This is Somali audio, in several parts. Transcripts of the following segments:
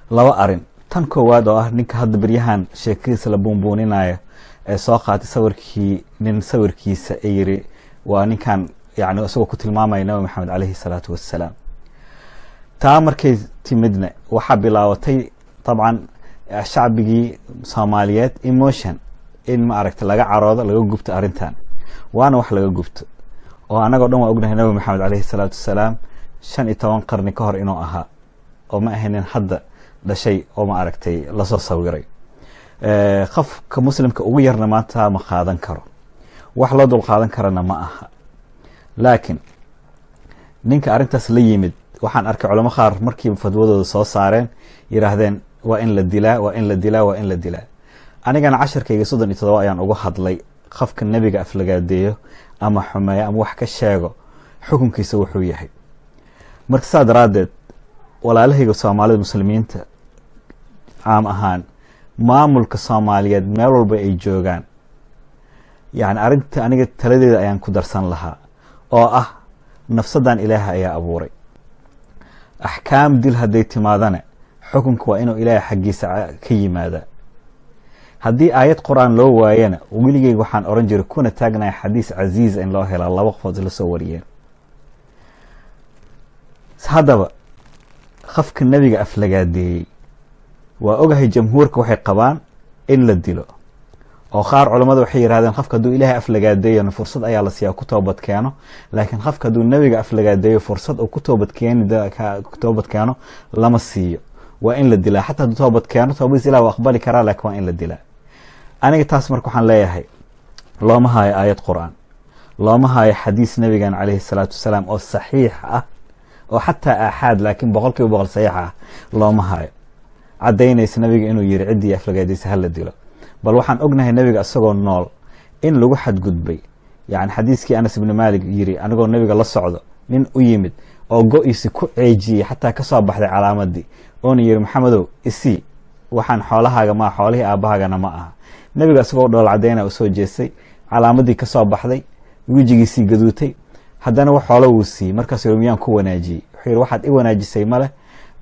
laba arin tan koowaad oo ah ninka hadda beryahan sheekadiisa la buunbuuninayo ee soo qaatay sawirkii nin sawirkiisa ee yiri waa ninkan yani isagoo ku tilmaamaya nabi maxamed caleyhi salaatu wassalaam taa markay timidna waxaa bilaabatay dabcan shacbigii soomaaliyeed emotion in ma aragta laga caroodo laga gubto arrintan waana wax laga gubto oo annagoo dhan waa ognahay nabi maxamed caleyhi salaatu wassalaam shan iyo toban qarni ka hor inuu ahaa oo ma ahaynin hadda dhashay oo ma aragtay lasoo sawiray qofka muslimka ugu yarna maanta ma qaadan karo wax loo dul qaadan karana ma aha laakiin ninka arrintaas la yimid waxaan arkay culamo qaar markiiba fadwadooda soo saareen yiraahdeen waa in la dilaa waa in la dilaa waa in la dilaa anigana casharkayga soddon iyo todoba ayaan uga hadlay qofka nebiga aflagaadeeyo ama xumeeyo ama wax ka sheego xukunkiisa wuxuu yahay marka saa daraaddeed walaalahayga soomaalida muslimiinta caam ahaan maamulka soomaaliyeed meel walba ay joogaan yani arrinta aniga taladeeda ayaan ku darsan lahaa oo ah nafsadan ilaaha ayaa abuuray axkaam dil hadday timaadana xukunka waa inuu ilaahay xaggiisa ka yimaada haddii aayad qur-aan loo waayana weligeyga waxaan oran jiray kuna taagnaya xadiis casiiza in loo helaa laba qofood la soo wariyeen haddaba qofka nebiga aflagaadeeyey waa ogahay jamhuurka waxay qabaan in la dilo oo qaar culammada waxay yidhahdeen qofka hadduu ilaahay aflagaadeeyona fursad ayaa la siiyaa ku toobad keeno laakiin qofka hadduu nebiga aflagaadeeyo fursad uu ku toobad keeni toobad keeno lama siiyo waa in la dilaa xataa hadduu toobad keeno toobadiis ilah waa aqbali karaa laakiin waa in la dilaa aniga taas marka waxaan leeyahay looma haayo aayad qur-aan looma haayo xadiis nabigan caleyhi salaatu wasalaam oo saxiix ah oo xataa aaxaad laakiin boqol kiiba boqol saxiix ah looma haayo caddaynaysa nabiga inuu yiri ciddii aflagaadiisa hala dilo bal waxaan ognahay nabiga isagoo nool in lagu xadgudbay yani xadiiskii anas ibni maalik yiri anigoo nabiga la socdo nin u yimid oo go-iisi ku ceejiyey xataa kasoo baxday calaamadii oona yiri maxamedow isii waxaan xoolahaaga maa xoolihii aabbahaagana ma aha nabiga isagoo dhool cadeyna u soo jeestay calaamadii kasoo baxday wejigiisii gaduutay haddana wax xoolo wuu siiyey markaas miyaan ku wanaajiyey wuxuu yiri waxaad i wanaajisay male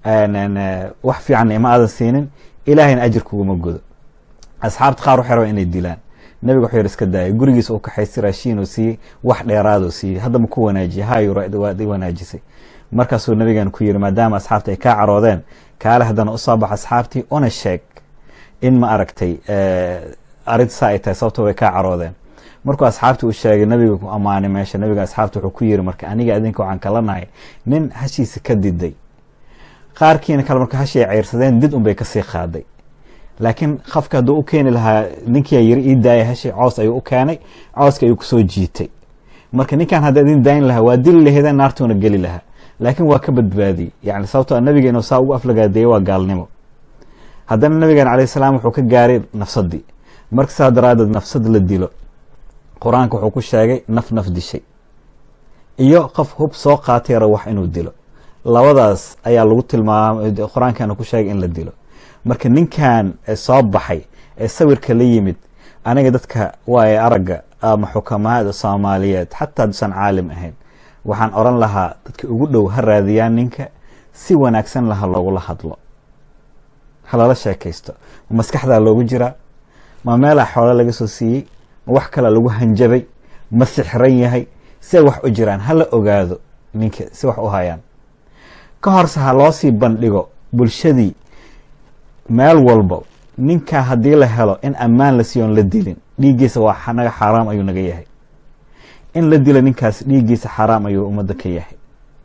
wax fiican ima aadan siinin ilaahayna ajir kuguma gudo asxaabta qaar waxay rabaan inay dilaan nabiga wuxuu yiri iska daaya gurigiisa u kaxaystay raashiin uu siiyey wax dheeraaduu siiyey hadda ma ku wanaajiyey hayo waad i wanaajisay markaasuu nabigan ku yiri maadaama asxaabta ay kaa caroodeen kaale haddana usoo bax asxaabtii una sheeg in ma aragtay arrinta saa ay tahay sababto way kaa caroodeen markuu asxaabti u sheegay nabiga ku ammaanay meesha nabiga asxaabta wuxuu ku yiri marka aniga adinka waxaan kala nahay nin hashiisa ka diday qaarkiina kale marka hashi ay ceyrsadeen did unbay kasii qaaday laakiin qofka hadduu u keeni lahaa ninkia yiri ii daaya hashi coos ayuu u keenay cooska ayuu kusoo jiitay marka ninkan hadda idin daayin lahaa waa dili laheedeen naartuuna geli lahaa laakiin waa ka badbaadiyey yani sababtoo nabiga inuu saa ugu aflagaadeeyey waa gaalnimo haddana nabigan calayh salaam wuxuu ka gaaray nafsadii marka saa daraadeed nafsad la dilo qur-aanka wuxuu ku sheegay naf naf dishay iyo qof hub soo qaatay yaro wax inuu dilo labadaas ayaa lagu tilmaamay qur-aankana ku sheegay in la dilo marka ninkan soo baxay ee sawirka la yimid aniga dadka waaye aragga ama xukamaada soomaaliyeed xataa haduusan caalim ahayn waxaan oran lahaa dadka ugu dhow ha raadiyaan ninka si wanaagsan laha loogula hadlo halala sheekaysto ma maskaxdaa loogu jiraa ma meelaa xoolo laga soo siiyey ma wax kalaa lagu hanjabay ma sixran yahay si ay wax u jiraan hala ogaado ninka si wax u hayaan ka horse ha loo sii bandhigo bulshadii meel walba ninkaa haddii la helo in ammaan la siiyoon la dilin dhiiggiisa waa naga xaaraam ayuu naga yahay in la dilo ninkaas dhiiggiisa xaaraam ayuu ummadda ka yahay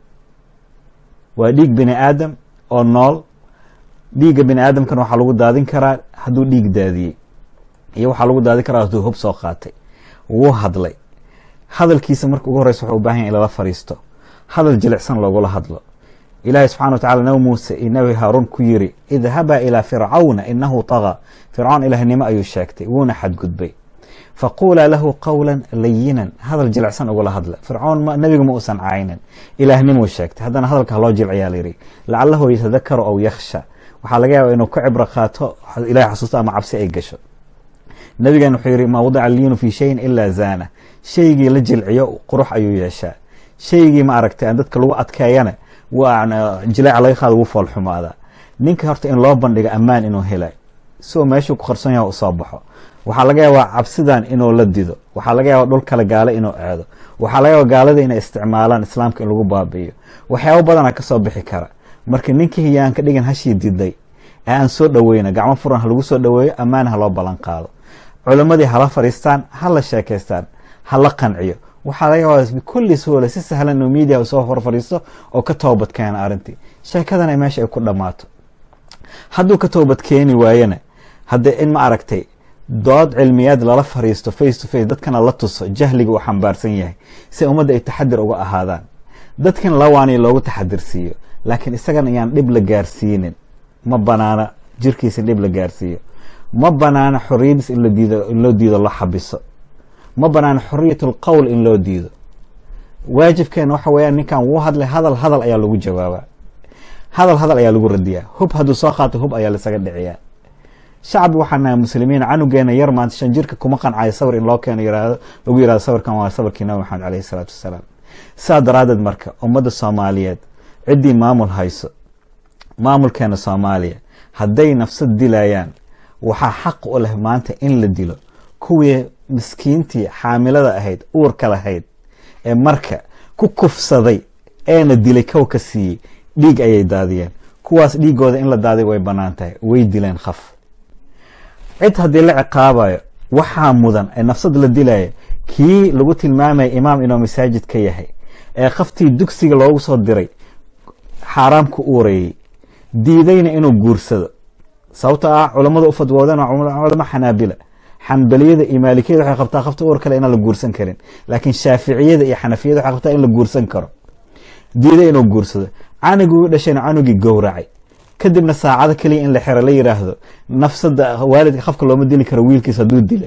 waa dhiig bini aadam oo nool dhiigga bini aadamkana waxaa lagu daadin karaa hadduu dhiig daadiyey iyo waxaa lagu daadin karaa hadduu hub soo qaatay wuu hadlay hadalkiisa marka ugu horeysa wuxuu u bahan yahy in lala fariisto hadal jilicsan loogula hadlo ilaahay subxana wa tacala nabi muuse iyo nabi haaruun ku yiri idhabaa ilaa fircawna inahu tagaa fircoon ilahnimo ayuu sheegtay wuuna xadgudbay faquulaa lahu qawla layinan hadal jilicsan ugula hadla fircoon nabiga ma uusan caynin ilaahnimuu sheegtay haddana hadalka haloo jilciyaa layidhi lacalahu yatadakaru aw yakhsha waxaa laga yaaba inuu ka cibro qaato ilahay xasuusto ama cabsi ay gasho nabigan wuxuu yihi maa wadica liinu fi shayin ilaa zaana shaygii la jilciyo qurux ayuu yeeshaa shaygii ma aragtay aan dadka lagu adkeeyana waa jilaaca laga qaado wuu foolxumaadaa ninka horta in loo bandhigo ammaan inuu helay si uu meeshuu ku qarson yaha usoo baxo waxaa laga yaabaa cabsidan inuu la dido waxaa laga yaabaa dhul kale gaale inuu aado waxaa laga yaabaa gaalada inay isticmaalaan islaamka in lagu baabi'iyo waxyaabo badana kasoo bixi kara marka ninkii hiyaan ka dhigan hashii diday ee aan soo dhaweyna gacmo furan ha lagu soo dhaweeyo ammaan ha loo ballan qaado culimmadii hala fadhiistaan hala sheekaystaan hala qanciyo waxaa laga yaabaa bikulli suhula si sahlan inuu media soo hor fadhiisto oo ka toobad keena arrintii sheekadana meesha ay ku dhammaato hadduu ka toobad keeni waayana haddee in ma aragtay dood cilmiyaad lala fariisto face to face dadkana la tuso jahliga uu xambaarsan yahay si ummadda ay taxadir uga ahaadaan dadkan la waaniyo loogu taxadirsiiyo laakiin isagana iyaan dhib la gaarsiinin ma banaana jirkiisa in dhib la gaarsiiyo ma banaana xoriyadiis in ladiido in loo diido la xabiso ma banaana xoriyat lqowl in loo diido waajibkeena waxa weeyaan ninkan wuu hadlay hadal hadal ayaa lagu jawaabaa hadal hadal ayaa lagu radiyaa hub hadduu soo qaato hub ayaa laisaga dhiciyaa shacbi waxaa nahay muslimiin canugeena yar maanta shan jirka kuma qancayo sawir in loo keeno yirahdo lagu yirahdo sawirkan waa sawirkii nabi maxamed caleyhi salaatu wasalaam saa daraaddeed marka ummadda soomaaliyeed ciddii maamul hayso maamulkeena soomaaliya hadday nafsad dilayaan waxaa xaq u leh maanta in la dilo kuwii miskiintii xaamilada ahayd uurka lahayd ee marka ku kufsaday eena dilay kow ka siiyey dhiig ayay daadiyeen kuwaas dhiigooda in la daadiy way bannaan tahay way dileen khaf cid haddii la ciqaabayo waxaa mudan ee nafsad la dilaya kii lagu tilmaamaya imaam inuu masaajid ka yahay ee khaftii dugsiga loogu soo diray xaaraam ku uurayey diidayna inuu guursado sababto ah culammada u fadwoodeen waa culamo xanaabila xanbaliyada iyo maalikiyada waxay qabtaa khafta uur kale inaan la guursan karin laakiin shaaficiyada iyo xanafiyada waxay qabtaa in la guursan karo diiday inuu guursado canugii u dhashayna canugii gowracay kadibna saacado keliya in la xero la yiraahdo nafsada waalidka qafka looma dili karo wiilkiis hadduu dila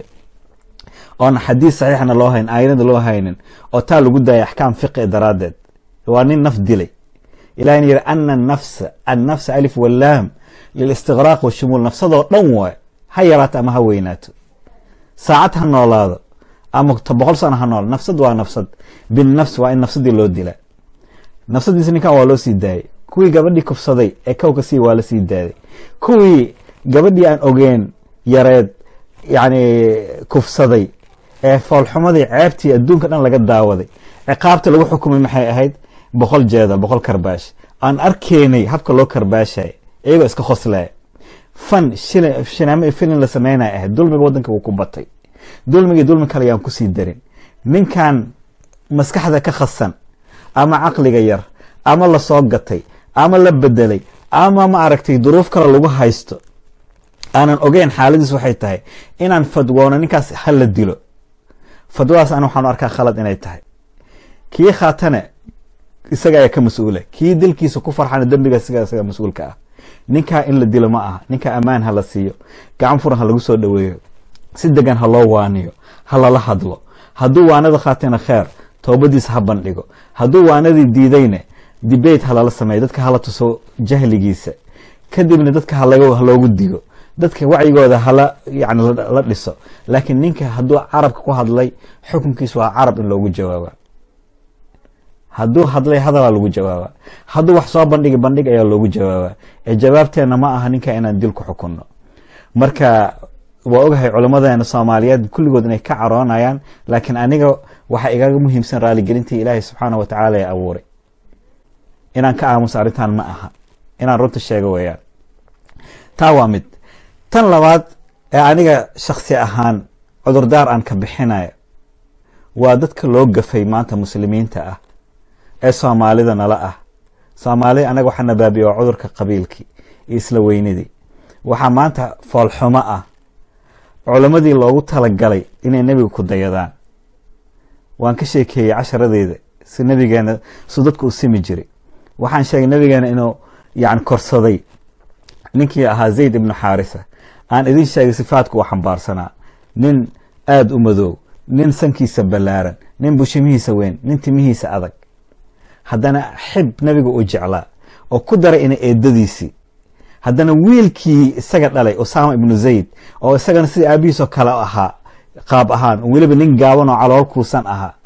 oona xadiis saxiixna loo hayn aayadada loo haynin oo taa lagu daaya axkaam fiqi daraaddeed waa nin naf dilay ilahina yiri ana nafsa annafsa alif wallaam lilistiqraaq washumuul nafsadoo dhan waay ha yaraato ama ha weynaato saacad ha noolaado ama boqol sano ha nool nafsad waa nafsad binnafs waa in nafsadii loo dila nafsadiisa ninkan waa loo sii daayay kuwii gabadhii kufsaday ee kowka sii waa la sii daaday kuwii gabadhii aan ogeen yareed yani kufsaday ee foolxumadii ceebtii adduunka dhan laga daawaday ciqaabta lagu xukumay maxay ahayd boqol jeedal boqol karbaash aan arkeenay habka loo karbaashay iyagoo iska khoslaya fan shinaamo filin la sameynay ahayd dulmiga waddanka wuu ku batay dulmigii dulmi kale yaan kusii darin ninkan maskaxda ka khasan ama caqliga yar ama lasoo gatay ama la bedelay ama ma aragtay duruuf kale lagu haysto aanan ogeyn xaaladiis waxay tahay inaan fadwoono ninkaas ha la dilo fadwadaas ana waxaanu arkaa khalad inay tahay kii khaatane isaga ayaa ka mas-uula kii dilkiisa ku farxana dembiga siga isaga mas-uulka ah ninkaa in la dilo ma aha ninkaa ammaan ha la siiyo gacan furan ha lagu soo dhaweeyo si degan ha loo waaniyo ha lala hadlo hadduu waanada khaatana kheer toobadiisa ha bandhigo hadduu waanadii diidayne debate ha lala sameeyo dadka hala tuso jahligiisa kadibna dadka haloogu digo dadka wacyigooda hala yani la dhiso laakiin ninka hadduu carabka ku hadlay xukunkiis waa carab in loogu jawaaba hadduu hadlay hadalaa lagu jawaaba hadduu wax soo bandhigi bandhig ayaa loogu jawaaba ee jawaabteena ma aha ninka inaan dil ku xukunno marka waa ogahay culammadeena soomaaliyeed kulligood inay ka caroonayaan laakiin aniga waxaa igaga muhiimsan raaligelintii ilaahay subxaana wa tacaala ee abuuray inaan ka aamuso arrintan ma aha inaan runta sheego weeyaan taa waa mid tan labaad ee aniga shaksi ahaan cudurdaar aan ka bixinayo waa dadka loo gafay maanta muslimiinta ah ee soomaalida nala ah soomaalida anaga waxaa nabaabiya waa cudurka qabiilkii iyo isla weynidii waxaa maanta foolxumo ah culammadii loogu talagalay inay nebiga ku dayadaan waan ka sheekeeyey casharadeeda si nabigeena su dadku u simi jiray waxaan sheegay nabigeena inuu yani korsaday ninkii ahaa zayd ibnu xaarisa aan idin sheegay sifaadku uu xambaarsanaa nin aada u madoow nin sankiisa ballaaran nin bushimihiisa weyn nin timihiisa adag haddana xib nabiga uu jeclaa oo ku daray ina eedadiisii haddana wiilkii isaga dhalay usama ibnu zayd oo isagana sida aabihiisoo kale ahaa qaab ahaan weliba nin gaaban oo calool kuusan ahaa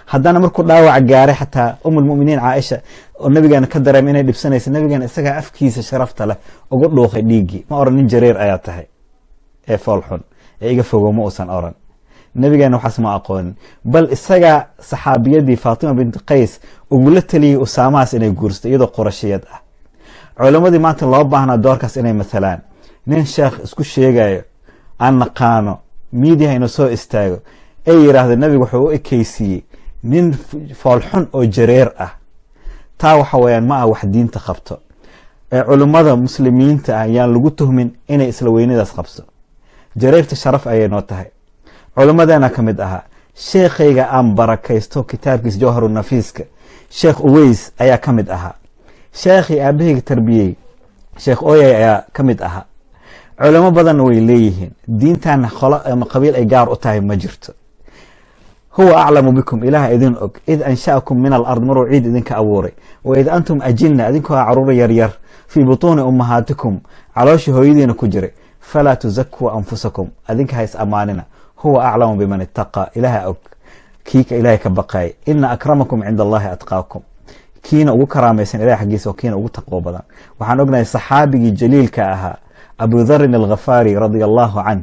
haddana markuu dhaawac gaaray xataa umulmuminiin caaisha oo nabigeena ka dareema inay dhibsanaysa nabigeena isagaa afkiisa sharafta leh ugu dhuuqay dhiiggii ma oran nin jareer ayaa tahay ee foolxun ee iga fogow ma uusan oran nabigeena waxaas ma aqoonin bal isagaa saxaabiyadii faatima binti qays ugula taliyey usaamahaas inay guursato iyadoo qorashiyad ah culammadii maanta loo baahnaa doorkaas inay matalaan nin sheekh isku sheegayo aan naqaano miidiyaha inuu soo istaago ay yidhaahda nabigu wuxuu u ekeysiiyey nin foolxun oo jareer ah taa waxa weyaan ma ah wax diinta qabto ee culummada muslimiinta ah yaan lagu tuhmin inay isla weynadaas qabso jareerta sharaf ayay noo tahay culimmadeena ka mid ahaa sheekhayga aan barakaysto kitaabkiisa jawharu nafiiska sheekh uweys ayaa ka mid ahaa sheekhii aabahayga tarbiyey sheekh oyay ayaa ka mid ahaa culimo badanna way leeyihiin diintana qolo ama qabiil ay gaar u tahay ma jirto huwa aclamu bikum ilaah idin og id ansha'akum min alard maruu ciid idinka abuuray wa id antum ajinna adinkoo caruura yaryar fii butuuni ummahaatikum calooshii hooyadiina ku jiray falaa tusakuu anfusakum adinka ha is ammaanina huwa aclamu biman itaqaa ilaaha og kiika ilaahay ka baqaaya ina akramakum cinda allahi atqaakum kiina ugu karaamaysan ilahay xaggiisa oo kiina ugu taqwo badan waxaan ognahay saxaabigii jaliilka ahaa abu dharin alghafaari radia allahu canh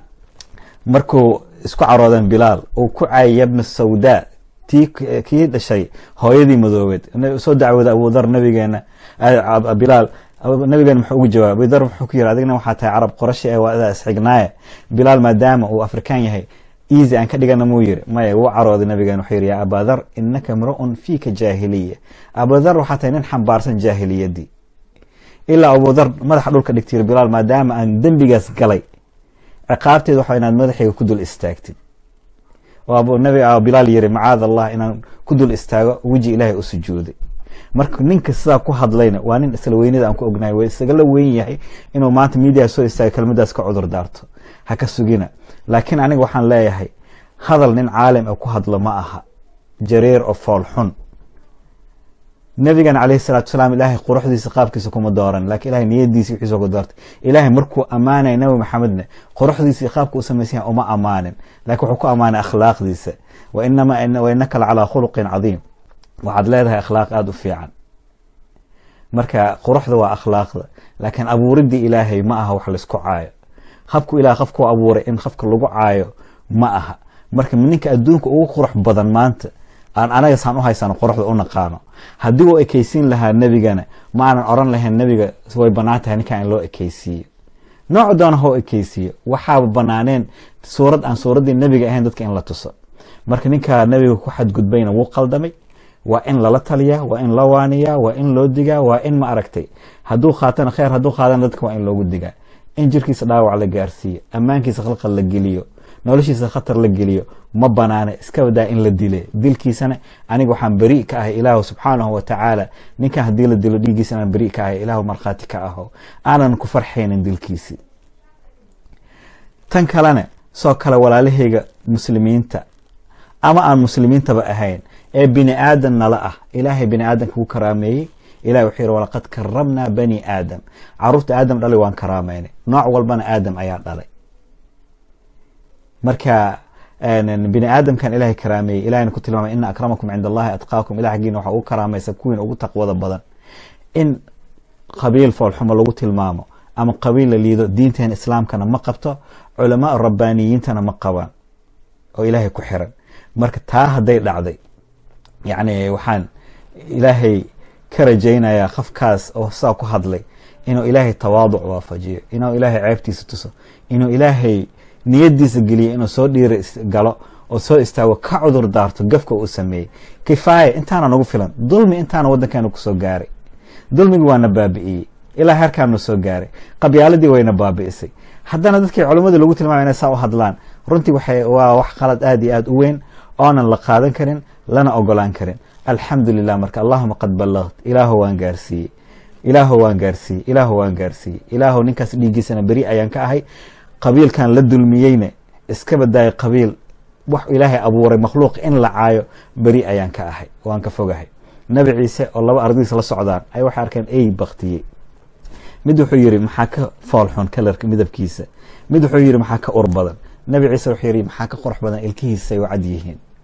markuu isku caroodeen bilaal uu ku caayay yabna sawdaa tii kii dhashay hooyadii madoobeed soo dacwooda abu dhar nabigeena bilaal nabigeena muxuu ugu jawaabay abudhar muxuu ku yiri adigna waxaa tahay carab qorashi ee waa isxignaaye bilaal maadaama uu afrikaan yahay easy aan ka dhigana muu yiri maya wuu carooday nabigeena wuxuu yiri yaa abadhar inaka mru'un fiika jaahiliya abudhar waxaa tahay nin xambaarsan jaahiliyadii ilaa abudhar madaxa dhulka dhigtay bilaal maadaama aan dembigaas galay ciqaabteed waxa inaad madaxayga ku dul istaagtid oo nabi bilaal yiri macaad allah inaan ku dul istaago weji ilaahay u sujuuday marka ninka sidaa ku hadlayna waa nin isla weynada aan ku ognahay waa isagala weyn yahay inuu maanta miidiya soo istaaga kelmadaas ka cudur daarto ha ka sugina laakiin aniga waxaan leeyahay hadal nin caalim ee ku hadlo ma aha jareer oo fool xun nabigana caleyhi salatu salaam ilaahay quruxdiisa qaabkiisa kuma dooran lakin ilahay niyadiisi wixiisa ku doortay ilaahay markuu ammaanaya nabi maxamedna quruxdiisii qaabka u samaysan yahay uma amaanin lakin wuxuu ku ammaanay akhlaaqdiisa wa inaka la calaa khuluqin cadiim waxaad leedahay akhlaaq aada u fiican marka quruxda waa akhlaaqda laakiin abuuridii ilaahay ma aha wax laisku caayo habku ilaah qofku abuuray in qofka lagu caayo ma aha marka ninka adduunka ugu qurux badan maanta aan anaga saan u haysano quruxda u naqaano haddii uu ekeysiin lahaa nebigana ma aanan oran lahayn nebiga way banaan tahay ninkan in loo ekeysiiyo nooc doona hoo ekeysiiyo waxaaba banaaneen suurad aan suuraddii nebiga ahayn dadka in la tuso marka ninka nebiga ku xadgudbayna wuu qaldamay waa in lala taliyaa waa in la waaniyaa waa in loo digaa waa in ma aragtay hadduu qaatana kheyr hadduu qaadana dadka waa in loogu digaa in jirkiisa dhaawac la gaarsiiyo ammaankiisa khalqal la geliyo noloshiisa khatar la geliyo ma banaana iska wadaa in la dile dilkiisana aniga waxaan beri ka ahay ilaahu subxaanahu wa tacaala ninkan haddii la dilo dhiiggiisa anaan beri ka ahay ilaahu markhaati ka aho aanan ku farxaynin dilkiisii tan kalena soo kale walaalahayga muslimiinta ama aan muslimiintaba ahayn ee bini aadan nala ah ilaahay bini aadanka ku karaameeyey ilahi wuxuu yihi walaqad karamnaa bani aadam caruurta aadam dhalay waan karaameynay nooc walbana aadam ayaa dhalay marka bini aadamkan ilahay karaameeyey ilahayna ku tilmaamay ina akramakum cinda allahi atqaakum ilah xaggiina waxaa ugu karaamaysa kuwiin ugu taqwada badan in qabiil foolxumo lagu tilmaamo ama qabiil la liido diinteena islaamkana ma qabto culamaa rabbaaniyiintana ma qabaan oo ilaahay ku xiran marka taa hadday dhacday yacni waxaan ilaahay ka rajaynayaa qofkaas oo saa ku hadlay inuu ilaahay tawaaduc waafajiyo inuu ilaahay ceebtiisa tuso inuu ilaahay niyadiisa geliyo inuu soo dhiiri galo oo soo istaago ka cudur daarto gafka uu sameeyey kifaaya intaana nagu filan dulmi intaana waddankeena kusoo gaaray dulmigi waana baabi'iyey ilaa heerkaana soo gaaray qabyaaladii wayna baabi'isay haddana dadkii culimmadii lagu tilmaamay inay saa u hadlaan runtii waxay waa wax qalad aada iyo aada u weyn oonan la qaadan karin lana ogolaan karin alxamdu lilah marka allahuma qad ballagt ilaahu waan gaarsiiyey ilaahu waan gaarsiiyey ilaahu waan gaarsiiyey ilaahu ninkaas dhiiggiisana beri ayaan ka ahay qabiilkan la dulmiyeyna iska badaayay qabiil wax ilaahay abuuray makhluuq in la caayo beri ayaan ka ahay waan ka fogahay nabi ciise oo laba ardadiisa la socdaan ay waxay arkeen ey baktiyey mid wuxuu yihi maxaa ka foolxun kalarka midabkiisa mid wuxuu yihi maxaa ka ur badan nabi ciise wuxuu yihi maxaa ka qurux badan ilkihiisay u cad yihiin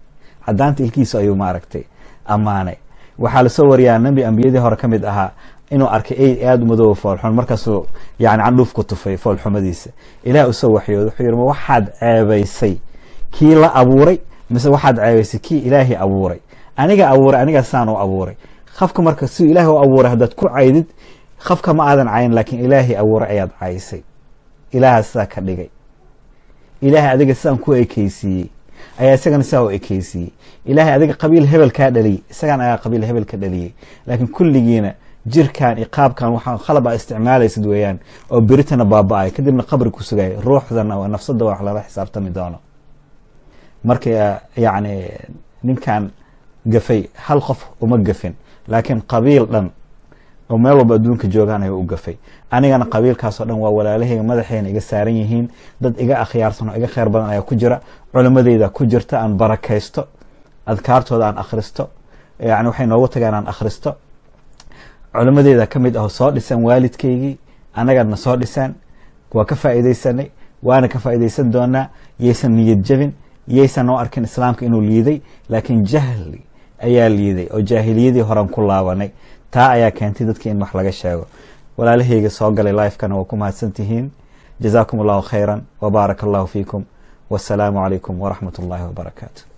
cadaanta ilkiisa ayuu maaragtay ammaanay waxaa lasoo wariyaa nabi ambiyadii hore ka mid ahaa inuu arkay ey aada u madooba foolxun markaasuu yani candhuuf ku tufay foolxumadiisa ilaah usoo waxyooda wuxuu yihi ma waxaad ceebaysay kii la abuuray mise waxaad ceebaysay kii ilaahay abuuray aniga abuuray aniga saan u abuuray qafka marka siduu ilaahay u abuuray haddaad ku caydid qafka ma aadan cayn laakiin ilaahay abuuray ayaad caysay ilaaha sidaa ka dhigay ilaahay adiga sidaan ku ekeysiiyey ayaa isagana sidaa u ekeysiiyey ilaahay adiga qabiil hebel kaa dhaliyey isagan ayaa qabiil hebel ka dhaliyey laakiin kulligiina jirkan iyo qaabkan waxaa khalab aa isticmaalaysid weeyaan oo beritana baaba-ay kadibna qabri ku sugay ruuxdana nafsada wax lala xisaabtami doono marka yacni ninkan gafay hal qof uma gafin laakiin qabiil dhan oo meel walba adduunka joogaan ayuu u gafay anigana qabiilkaasoo dhan waa walaalahayga madaxeena iga saaran yihiin dad iga akhyaarsan oo iga kheyr badan ayaa ku jira culimadeyda ku jirta aan barakaysto adkaartooda aan akhristo yani waxay noogu tagaan aan akhristo culimadeeda ka mid aho soo dhisan waalidkaygii annagana soo dhisaan waa ka faa'iidaysanay waana ka faa'iidaysan doonaa yaysan niyad jabin yaysan noo arkin islaamka inuu liiday laakiin jahli ayaa liiday oo jaahiliyadii horan ku laabanay taa ayaa keentay dadkii in wax laga sheego walaalahayga soo galay lifekana waa ku mahadsan tihiin jazaakum allahu khayran wbaaraka allahu fiikum wasalaamu calaykum waraxmat ullahi wabarakaatu